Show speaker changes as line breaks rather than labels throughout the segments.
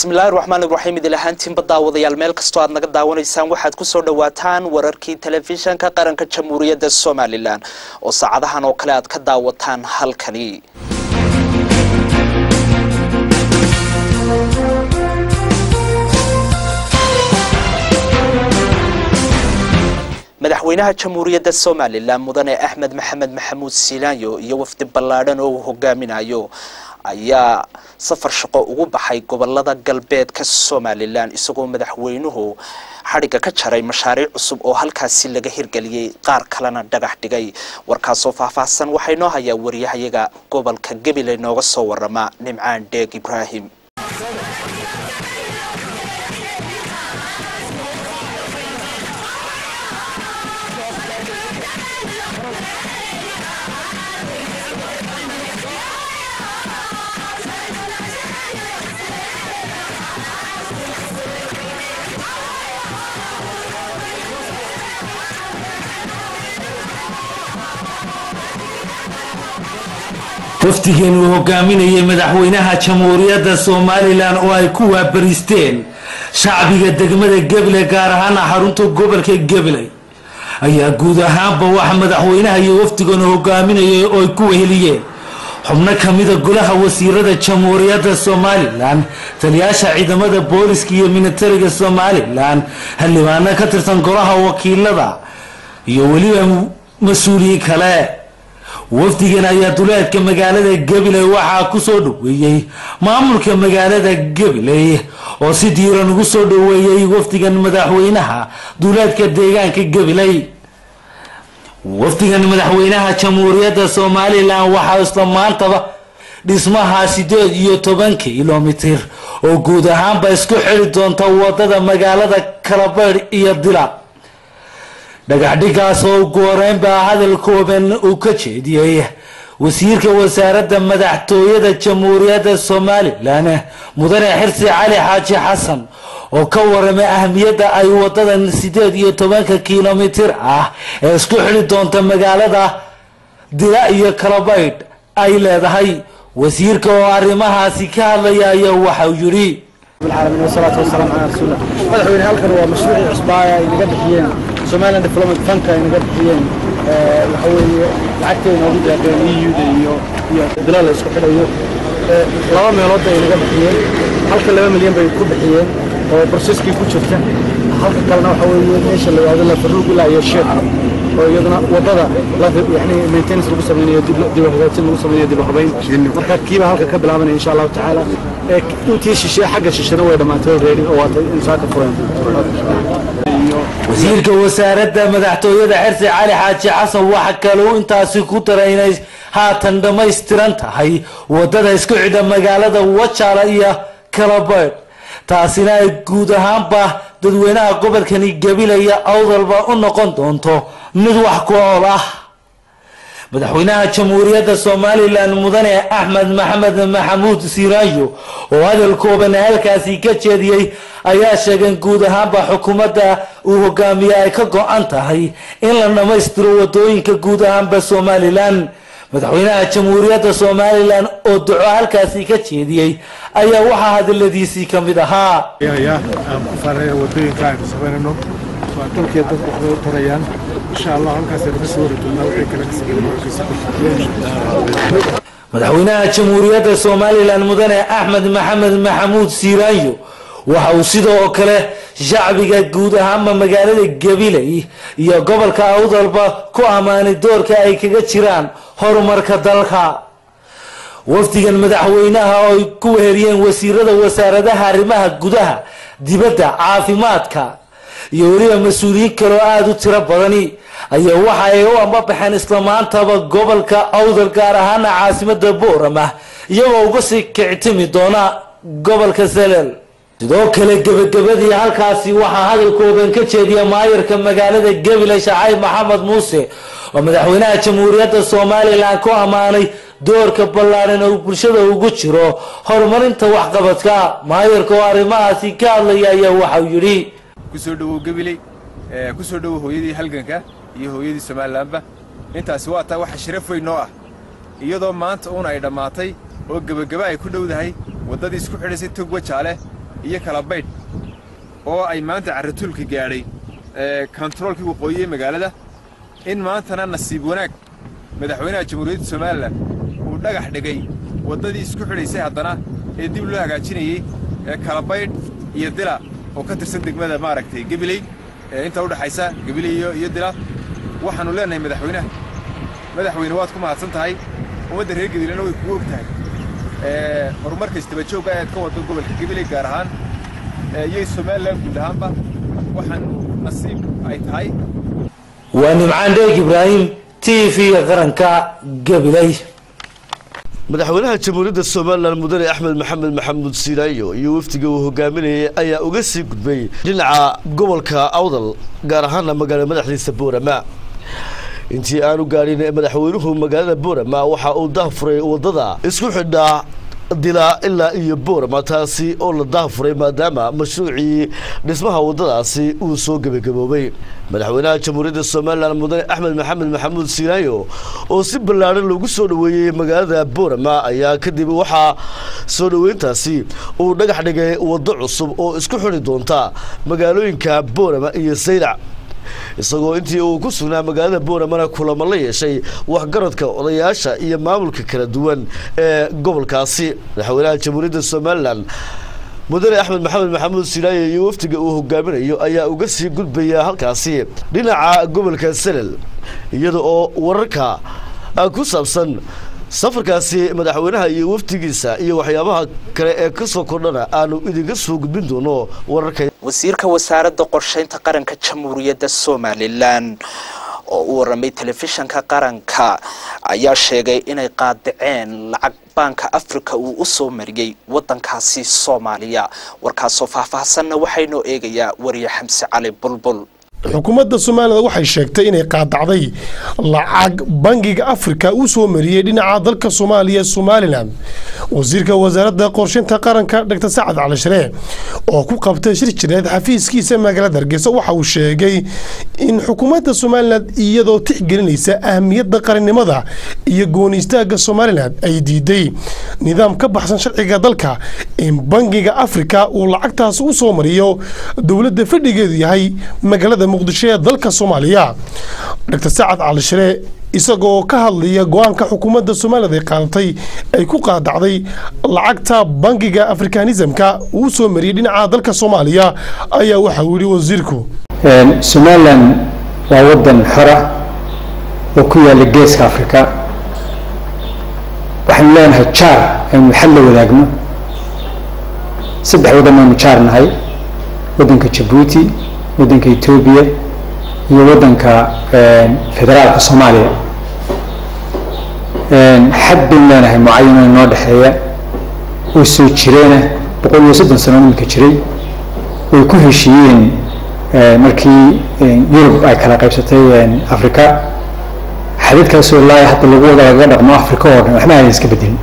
bismillahi raxmaan iraxiim idil ahaantiinba daawadayaal meel kastoo aad naga daawanaysaan waxaad kusoo dhawaataan wararkii telefishanka qaranka jamhuuriyadda somalilan oo saacadahan oo kale aad ka daawataan halkani madaxweynaha jamhuuriyadda somalilan mudane axmed maxamed maxamuud silaanyo iyo wafdi ballaadhan oo uu hogaaminayo ayaa safar shaqo ugu baxay gobolada galbeedka somalilan isagoo madaxweynuhu xadhigga ka jaray mashaariic cusub oo halkaasi laga hirgeliyey qaar kalena dhagax dhigay warkaasoo faahfaahsan waxaa inoo hayaa wariyahayaga gobolka gabiley nooga soo warama nimcaan dheeg ibraahim
wafdigeen uu hogaaminayay madaxweynaha jamhuuriyadda somalilan oo ay ku waabariisteen shacbiga degmada gabiley gaar ahaana xarunta gobolka gabiley ayaa guud ahaanba waxa madaxweynaha iyo wafdigan hogaaminayay oo ay ku weheliyeen xubno kamida golaha wasiirada jamhuuriyadda somalilan taliyaasha ciidamada booliska iyo militariga somalilan xildhibaano ka tirsan golaha wakiilada iyo weliba mas-uuliyiin kale wafdigan ayaa duleedka magaalada gabiley waxaa kusoo dhaweeyey maamulka magaalada gabiley oo si diiran ugu soo dhaweeyey wafdigan madaxweynaha duleedka deegaanka gabiley wafdigan madaxweynaha jamhuuriyadda somalilan waxaa isla maantaba dhismaha sideed iyo toban kilomitir oo guud ahaanba isku xiri doonta wadada magaalada kalabeydh iyo dila dhagaxdhigaas oo ugu horeynbaa hadal kooban uu ka jeediyey wasiirka wasaaradda madaxtooyada jamhuuriyadda somalilan mudane xirsi cali xaaji xasan oo ka waramay ahamiyadda ay wadadan sideed iyo tobanka kilomitir ah ee isku xidhi doonta magaalada dila iyo kalabaydh ay leedahay wasiirka oo arrimahaasi ka hadlaya ayaa waxau yidhi
العالمين والصلاة والسلام على رسول الله مدحوين هلكن waa mashruuci cusbaaya ay naga bixiyeen Somaliland Development Fund ay naga bixiyeen ee waxa weeye lacagteena ugu deeqeen EU-da iyo iyo dalal isku xidhayo ee laba meelood ay naga bixiyeen halka 2 milyan bay ku bixiyeen oo processkii ku jirta halka kalena waxa weeye meesha la yiraahdo la faruuq ilaa iyo sheekh oo iyaduna wadada la yani maintenance lagu sameeyo dib dib hagaajin lagu sameeyo dib habayn marka kiiba halka ka bilaabanaya insha Allah taala ee intii shishe xagga shishana way dhamaatay already oo waatay insaaka furan
wasiirka wasaaradda madaxtooyada xirsi cali xaaji xasan waxa kale uu intaasi ku daray inay haatan dhammaystiran tahay wadada isku xidha magaalada wajaala iyo kalabeydh taasina ay guud ahaanba dadweynaha gobolkani gabilaya awdalba u noqon doonto mid wax ku ool ah madaxweynaha jamhuuriyadda somalilan mudane axmed maxamed maxamuud siraayo oo hadal kooban halkaasi ka jeediyey ayaa sheegeen guud ahaanba xukuumadda uu hogaamiye ay ka go-an tahay in la dhammaystiro wadooyinka guud ahaanba somalilan madaxweynaha jamhuuriyadda somalilan oo duco halkaasi ka jeediyey ayaa waxaa hadaladiisii ka mid ahaa
aan ku faaraya wadooyinka aynu samaynayno waa dalkii dadku waxbay u tarayaan insha allah halkaas aynu kasoo wari doonaa wixii kale ka sameeyay
madaxweynaha jamhuuriyadda somalilan mudane axmed maxamed maxamuud siiraanyo waxa uu sidoo kale shacbiga guud ahaanba magaalada gabiley iyo gobolka awdalba ku ammaanay doorka ay kaga jiraan horumarka dalka wafdigan madaxweynaha oo ay ku weheriyeen wasiirada wasaaradaha arrimaha gudaha dibadda caafimaadka iyo weliba mas-uuliyiin kaloo aada u tiro badani ayaa waxa ay u ambabaxeen isla maantaba gobolka awdal gaar ahaana caasimada boorama iyagoo uga sii kictimi doona gobolka salel sidoo kale gebagabadii halkaasi waxaa hadalkoodan ka jeediya maayarka magaalada gabiley shacayb maxamed muuse oo madaxweynaha jamhuuriyadda somalilan ku ammaanay doorka ballaadhan oo bulshada ugu jiro horumarinta waxqabadka maayarka oo arrimahaasi ka hadlaya ayaa waxau yidhi
kusoo dhowow gabiley kusoo dhowow hooyadii halganka iyo hooyadii somalilanba intaasi waa taa waxa sharaf weyn noo ah iyadoo maanta uun ay dhammaatay oo gebageba ay ku dhowdahay waddadii isku xidhaysay tog wajaale iyo kala baydh oo ay maanta carratuulka gaadhay kontaroolkii waqooyi ee magaalada in maantana nasiib wanaag madaxweynaha jamhuuriyadda somalilan uu dhagax dhigay waddadii isku xidhaysay haddana ee dib loo hagaajinayey ee kala baydh iyo dila oo ka tirsan degmada maaragtay gebiley ee inta u dhexaysa gebiley iyo iyo dila waxaannu leenahay madaxweynaha madaxweyne waad ku mahadsan tahay ummadda reer gebilena way kugu og tahay horumarka isdabajoogga ayaad ka waddo gobolka gebiley gaar ahaan iyo somalilan guud ahaanba waxaanu nasiib ay tahay
waa nimcaan dheeg ibraahim t v-ga qaranka gabiley
madaxweynaha jamhuuriyadda somalilan mudane axmed maxamed maxamuud siilaayo iyo wafdiga uu hogaaminayay ayaa uga sii gudbay dhinaca gobolka awdal gaar ahaana magaalo madaxdiisa boorama intii aanu gaadhin madaxweynuhu magaalada boorama waxa uu dahfuray wadada isku xidhaa dilaa ilaa iyo boorama taasi oo la dahfuray maadaama mashruucii dhismaha wadadaasi uu soo gebagaboobay madaxweynaha jamhuuriyadda somalilan mudane axmed maxamed maxamuud siilaayo oo si ballaadhan loogu soo dhoweeyey magaalada boorama ayaa kadib waxaa soo dhoweyntaasi uu dhagax dhigay waddo cusub oo isku xidhi doonta magaalooyinka boorama iyo saylac isagoo intii uu ku sugnaa magaalada booramana kulamo la yeeshay waxgaradka odayaasha iyo maamulka kala duwan ee gobolkaasi madaxweynaha jamhuuriyadda somalilan mudane axmed maxamed maxamuud silaaye iyo wafdiga uu hogaaminayo ayaa uga sii gudbaya halkaasi dhinaca gobolka selel iyada oo wararka ku saabsan safarkaasi madaxweynaha iyo wafdigiisa iyo waxyaabaha kale ee kasoo kordhana aanu idinka soo gudbin doono wararka
wasiirka wasaaradda qorsheynta qaranka jamhuuriyadda somalilan oo u waramay telefishanka qaranka ayaa sheegay inay qaadaceen lacag baanka africa uu u soo mariyey waddankaasi soomaaliya warkaasoo faahfaahsanna waxaynoo eegayaa wariye xamse cali bulbul
xukuumadda somalilan waxay sheegtay inay qaadacday lacag bangiga afrika uu soo mariyey dhinaca dalka soomaaliya ee somalilan wasiirka wasaaradda qorsheynta qaranka dr sacad cali sharee oo ku qabtay shir jireed xafiiskiisa magaalada hargeysa waxa uu sheegay in xukuumadda somalilan iyadoo tixgelinaysa ahmiyadda qarannimada iyo gooni istaaga somalilan ay diiday nidaam ka baxsan sharciga dalka in bangiga afrika uu lacagtaas u soo mariyo dowladda fadhigeedu yahay magaalada muqdisho ee dalka soomaaliya dr sacad cali sharee isagoo ka hadlaya go-aanka xukuumadda somalilan ay qaadatay ay ku qaadacday lacagta bangiga afrikanismka uu soo mariyey dhinaca dalka soomaaliya ayaa waxa uu yihi wasiirku
somalilan waa wadan xora oo ku yaala geeska afrika waxaynu leenahay jaar aynu xal la wadaagno saddex wadan aynu jaar nahay wadanka jabuuti wadanka etoobiya iyo wadanka federaalka soomaaliya xad baynu leenahay mucayan inoo dhexeeya oo soo jireena boqol iyo soddon sano iminka jiray way ku heshiiyeen markii yurub ay kala qaybsatay africa xadidkaasoo ilaa hadda lagu wada lagaga dhaqmo africa oo dhan waxba aanay iska bedelin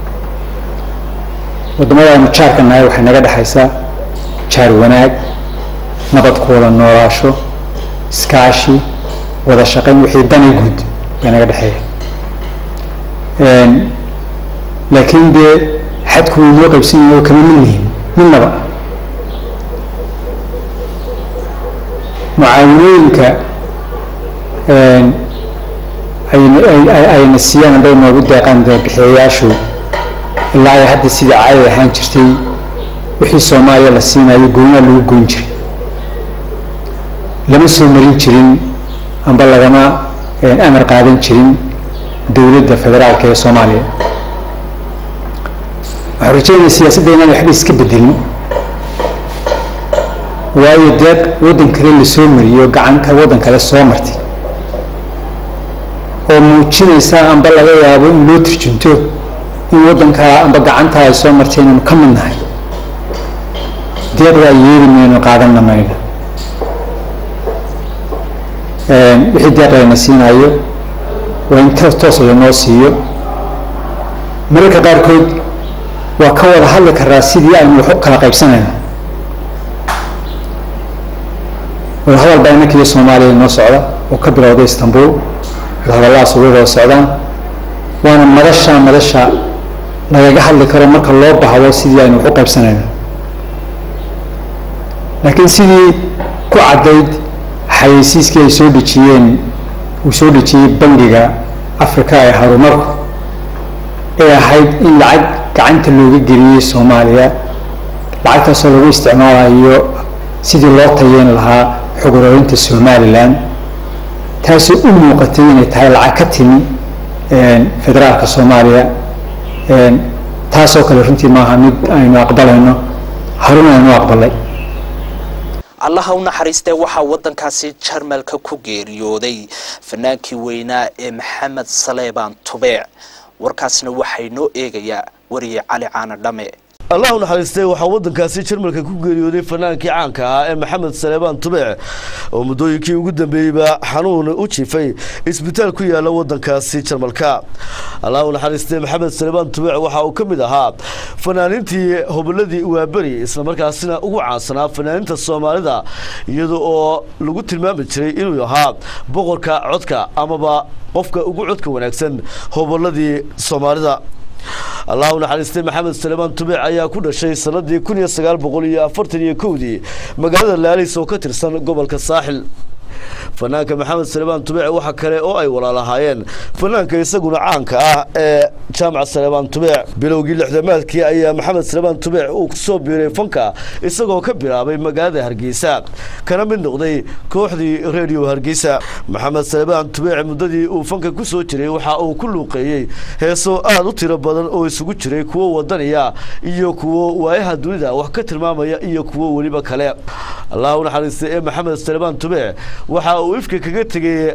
waddamada aynu jaarka nahay waxay naga dhexaysaa jaar wanaag nabad ku wada noolaasho iskaashi wada shaqayn wixii dani guud baa naga dhexeeya laakiin dee xadku wuu noo qaybsan yahay oo kama mid yihiin midnaba mucaawinooyinka ayna siiyaan hadday noogu deeqaan bixiyayaashu ilaa ay hadda sidii caadi ahaan jirtay wixii soomaaliya la siinayo goonyaa lagu goyn jiray lama soo marin jirin amba lagama amar qaadan jirin dowladda federaalka ee soomaaliya waxaan rajeynaya siyaasadda inaan waxba iska bedelin waayo deeq waddan kale la soo mariyey oo gacanta waddan kale soo martay oo muujinaysa amba laga yaabo in loo turjunto in waddankaa amba gacantaa ay soo martay inaynu ka mid nahay deeqdaa yeeli mayno qaadanna mayno wixii deeq layna siinayo waa in toos lanoo siiyo mararka qaarkood waa ka wada hadli karaa sidii aynu wax u kala qaybsanayno wadahadal baa inanka iyo soomaaliya inoo socda oo ka bilowday istanbul wadahadalladaas uga wada socdaan waana madasha madasha lagaga hadli karo marka loo bahdo sidii aynu wax u qaybsanayno laakiin sidii ku caddayd xayeysiiskii ay soo dhejiyeen uu soo dhejiyey bangiga afrika ee horumarku ee ahayd in lacag gacanta looga geliyey soomaaliya lacagtaasoo lagu isticmaalayo sidii loo tayeyn lahaa xogurooyinta somalilan taasoo u muuqatay inay tahay lacag ka timi federaalka soomaaliya taasoo kale runtii maaha mid aynu aqbalayno haruna aynu aqbalay
allaha u naxariistee waxaa waddankaasi jarmalka ku geeriyooday fanaankii weynaa ee maxamed saleebaan tubeec warkaasna waxay noo eegayaa wariye cali caana dhame
allah u naxariistay waxaa waddankaasi jarmalka ku geeriyooday fanaankii caanka ahaa ee maxamed saleebaan tubeec oo muddooyinkii ugu dambeeyeyba xanuun u jiifay isbitaal ku yaala waddankaasi jarmalka allah u naxariistay maxamed saleebaan tubeec waxa uu ka mid ahaa fanaanintii hobolladii waaberi islamarkaasina ugu caansanaa fanaaninta soomaalida iyada oo lagu tilmaami jiray inuu ahaa boqorka codka amaba qofka ugu codka wanaagsan hobolladii soomaalida allah u naxariistay maxamed saleebaan tubeec ayaa ku dhashay sanadii kun iyo sagaal boqol iyo afartan iyo kowdii magaalada laalis oo ka tirsan gobolka saaxil fanaanka maxamed saleebaan tubeec waxa kale oo ay walaalahaayeen fanaanka isaguna caanka ah ee jaamac saleebaan tubeec bilowgii lixdamaadkii ayaa maxamed saleebaan tubeec uu kusoo biiray fanka isagoo ka bilaabay magaalada hargeysa kana mid noqday kooxdii redio hargeysa maxamed saleebaan tubeec muddadii uu fanka ku soo jiray waxa uu ku luuqeeyey heeso aad u tiro badan oo isugu jiray kuwo wadaniya iyo kuwo waayaha dunida wax ka tilmaamaya iyo kuwo weliba kale allah u naxariistay ee maxamed saleebaan tubeec waxa uu ifka kaga tegay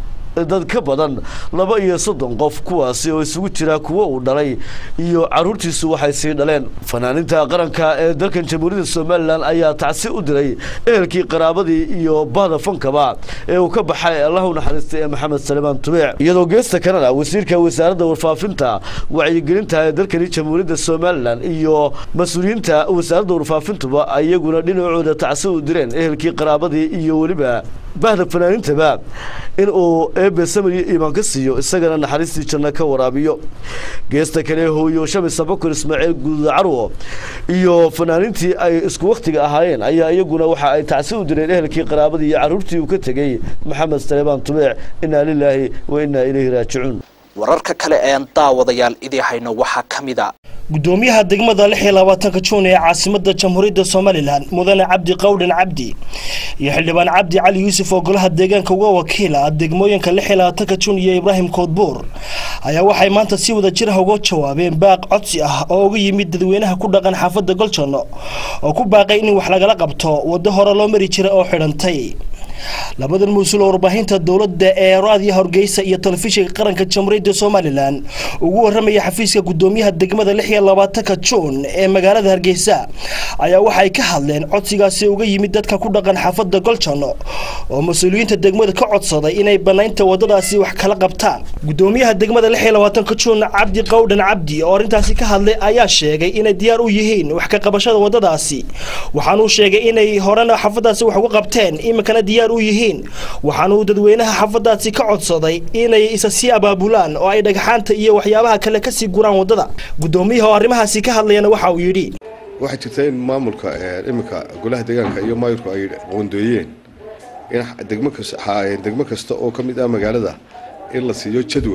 dad ka badan laba iyo soddon qof kuwaasi oo isugu jira kuwo uu dhalay iyo caruurtiisu waxay sii dhaleen fanaaninta qaranka ee dalkan jamhuuriyadda somalilan ayaa tacsi u diray ehelkii qaraabadii iyo bahda fankaba ee uu ka baxay allah u naxariistay ee maxamed saleebaan tubeec iyadoo geesta kanada wasiirka wasaaradda warfaafinta wacyigelinta ee dalkani jamhuuriyadda somalilan iyo mas-uuliyiinta wasaaradda warfaafintuba iyaguna dhinacooda tacsi u direen ehelkii qaraabadii iyo weliba bahda fanaanintaba in uu eebe samir iimaan ka siiyo isagana naxariistii janno ka waraabiyo geesta kale hooyo shamis abakar ismaaciil gududa carwo iyo fanaanintii ay isku wakhtiga ahaayeen ayaa iyaguna waxa ay tacsi u direen ehelkii qaraabadii iyo carruurtii uu ka tegey maxamed saleebaan tubeec innaa lilaahi wa innaa ilayhi raajicuun
wararka kale een daawadayaal idii hayno waxaa ka mid a
gudoomiyaha degmada lix iyo labaatanka juun ee caasimada jamhuuriyadda somalilan mudane cabdi qawdhan cabdi iyo xildhibaan cabdi cali yuusuf oo golaha deegaanka uga wakiila degmooyinka lix iyo labaatanka juun iyo ibraahim koodbuur ayaa waxay maanta si wada jir ah uga jawaabeen baaq codsi ah oo uga yimid dadweynaha ku dhaqan xaafadda goljanno oo ku baaqay in wax lagala qabto waddo hore loo mari jiray oo xidhantay labadan mas-uul oo warbaahinta dowladda ee raadiyo hargeysa iyo telefishinka qaranka jamhuuriyadda somalilan ugu waramaya xafiiska gudoomiyaha degmada lix iyo labaatanka juun ee magaalada hargeysa ayaa waxay ka hadleen codsigaasi uga yimid dadka ku dhaqan xaafadda goljanno oo mas-uuliyiinta degmada ka codsaday inay banaynta wadadaasi wax kala qabtaan gudoomiyaha degmada lix iyo labaatanka juun cabdi qawdhan cabdi oo arrintaasi ka hadlay ayaa sheegay inay diyaar u yihiin wax ka qabashada wadadaasi waxaanuu sheegay inay horena xaafadaasi wax uga qabteen iminkana diyaar u yihiin waxaanuu dadweynaha xaafadaasi ka codsaday inay isa sii abaabulaan oo ay dhagxaanta iyo waxyaabaha kale kasii guraan wadada gudoomiyaha oo arrimahaasi ka hadlayana waxa uu yidhi
waxay jirta in maamulka iminka golaha deegaanka iyo maayurku ay qoondooyeen in degmo kasta oo ka mid ah magaalada in la siiyo jadwal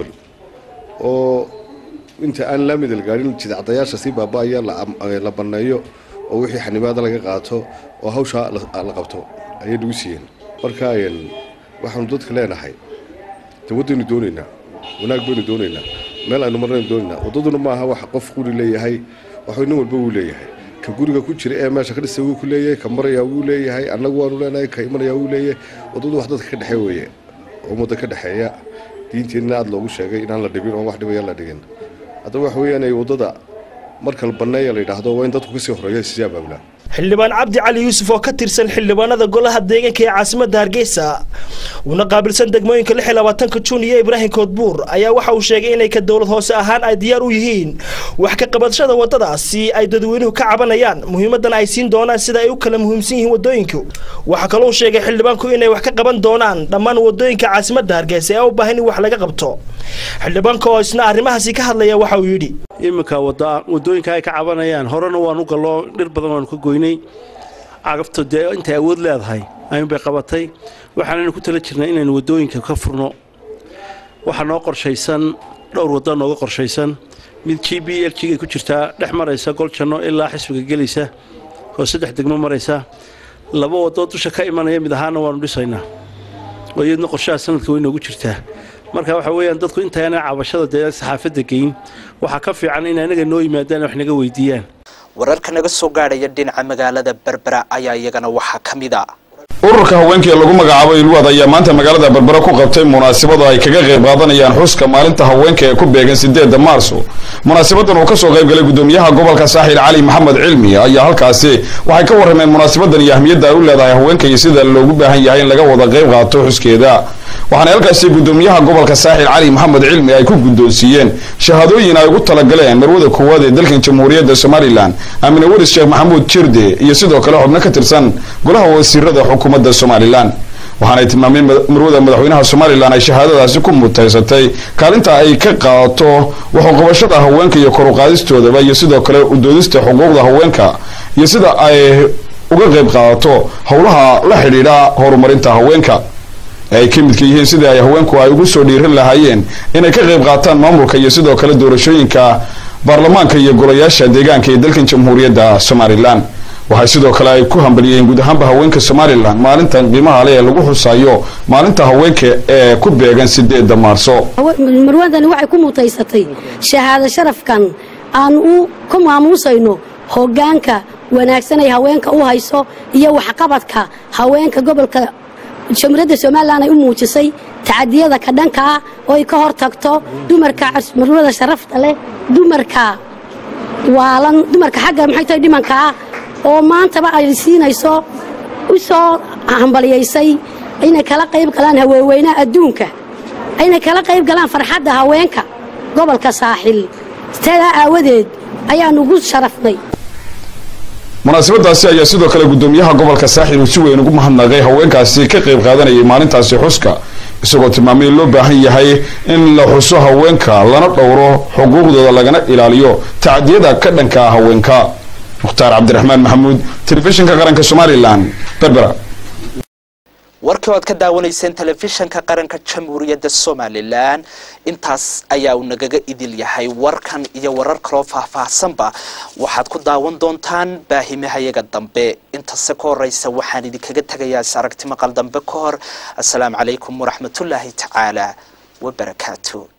oo inta aan laamidal gaadhin jidcadayaasha sii baaba'aya la banneeyo oo wixii xanibaada laga qaato oo hawshaa la qabto ayay nagu siiyeen marka waxaanu dadka leenahay dawaddaynu doonaynaa wanaag baynu doonaynaa meel aynu marnaynu doonaynaa waddaduna maaha wax qof quri leeyahay waxuu nin walba wuu leeyahay ka guriga ku jira ee meesha ka dhistay wuu ku leeyahay ka maraya wuu leeyahay annagu waanu leenahay ka imanaya wuu leeyahay waddadu wax dadka ka dhexeey weeye ummadda ka dhexeeya diinteenna aada loogu sheegay inaan la dhibin oon wax dhibaya la dhigin haddaba waxa weeyaan waddada marka la banneeya la yidhaahdo waa in dadku kasii horeeya sii abaabulaa
xildhibaan cabdi cali yuusuf oo ka tirsan xildhibaanada golaha deegaanka ee caasimada hargeysa uuna qaabilsan degmooyinka lix iyo labaatanka juun iyo ibraahim koodbuur ayaa waxa uu sheegay inay ka dowlad hoose ahaan ay diyaar u yihiin wax ka qabadashada wadadaasi ay dadweynuhu ka cabanayaan muhiimadana ay siin doonaan sida ay u kala muhiimsan yihiin wadooyinku waxaa kaloo sheegay xildhibaanku inay wax ka qaban doonaan dhammaan wadooyinka caasimada hargeysa ee u baahan in wax laga qabto xildhibaanka oo isna arrimahaasi ka hadlaya waxa uu yidhi
iminka wadooyinka ay ka cabanayaan horena waanu gallo dhir badan waanu ka goynay cagafta dee intay awood leedahay ayuunbay qabatay waxaanaynu ku tala jirnay inaynu waddooyinka ka furno waxaa noo qorshaysan dhowr waddo nooga qorshaysan mid g b l g ay ku jirtaa dhex maraysa goljanno ilaa xisbiga gelaysa oo saddex degmo maraysa laba waddo dusha ka imanaya mid ahaana waanu dhisaynaa oo iyadna qorshaha sanadka way noogu jirtaa marka waxa weeyaan dadku intaana cabashada dee saxaafadda geyn waxaa ka fiican in anaga noo yimaadaan wax naga weydiiyaan
wararka naga soo gaadhaya dhinaca magaalada berbera ayaa iyagana waxaa ka mid a
ururka haweenka ee lagu magacaabo ilwaad ayaa maanta magaalada berbera ku qabtay munaasabada ay kaga qayb qaadanayaan xuska maalinta haweenka ee ku beegan sideeda maarso munaasabadan uu kasoo qayb galay gudoomiyaha gobolka saaxil cali maxamed cilmi ayaa halkaasi waxay ka warrameen munaasabadan iyo ahmiyadda ay u leedahay haweenka iyo sida loogu baahan yahay in laga wada qayb qaato xuskeeda waxaana halkaasi gudoomiyaha gobolka saaxil cali maxamed cilmi ay ku guddoonsiiyeen shahaadooyin ay ugu talagaleen marwada koowaad ee dalkan jamhuuriyadda somalilan amine waris sheekh maxamuud jirde iyo sidoo kale xubno ka tirsan golaha wasiirada xukuumadda somalilan waxaanay tilmaameen marwada madaxweynaha somalilan ay shahaadadaasi ku mutaysatay kaalinta ay ka qaato waxuqabashada haweenka iyo kor uqaadistoodaba iyo sidoo kale udoodista xuquuqda haweenka iyo sida ay uga qayb qaadato howlaha la xidhiidha horumarinta haweenka ay ka midka yihiin sidii ay haweenku ay ugu soo dhiiran lahaayeen inay ka qayb qaataan maamulka iyo sidoo kale doorashooyinka baarlamaanka iyo golayaasha deegaanka ee dalkan jamhuuriyadda somalilan waxay sidoo kale ay ku hambaliyeen guud ahaanba haweenka somalilan maalintan qiimaha le ee lagu xusayo maalinta haweenka ee ku beegan sideeda maarso
marwadani waxay ku mutaysatay shahaado sharafkan aan u ku maamuusayno hoggaanka wanaagsan ay haweenka u hayso iyo waxqabadka haweenka gobolka jamhuuriyadda somalilan ay u muujisay tacadiyada ka dhanka ah oo ay ka hor tagto dumarka marwada sharafta leh dumarka waalan dumarka xagga maxay tahay dhimanka ah oo maantaba ay siinayso u soo hambaliyaysay inay kala qayb galaan haweeweynaha adduunka inay kala qayb galaan farxadda haweenka gobolka saaxil sidaa aawadeed ayaanu ugu sharafnay
munaasabadaasi ayaa sidoo kale gudoomiyaha gobolka saaxil uu si weyn ugu mahadnaqay haweenkaasi ka qayb qaadanayay maalintaasi xuska isagoo tilmaamay in loo baahan yahay in la xuso haweenka lana dhowro xuquuqdooda lagana ilaaliyo tacdiyada ka dhanka ah haweenka mukhtaar cabdiraxmaan maxamuud telefishinka qaranka somalilan berbera
warkii oad ka daawanayseen telefishanka qaranka jamhuuriyadda somalilan intaas ayaa uu nagaga idil yahay warkan iyo warar kaloo faahfaahsanba waxaad ku daawan doontaan baahimahayaga dambe intase ka horeysa waxaan idinkaga tegayaa is aragti maqal dambe ka hor assalaamu calaykum waraxmatullaahi tacaala wabarakaatu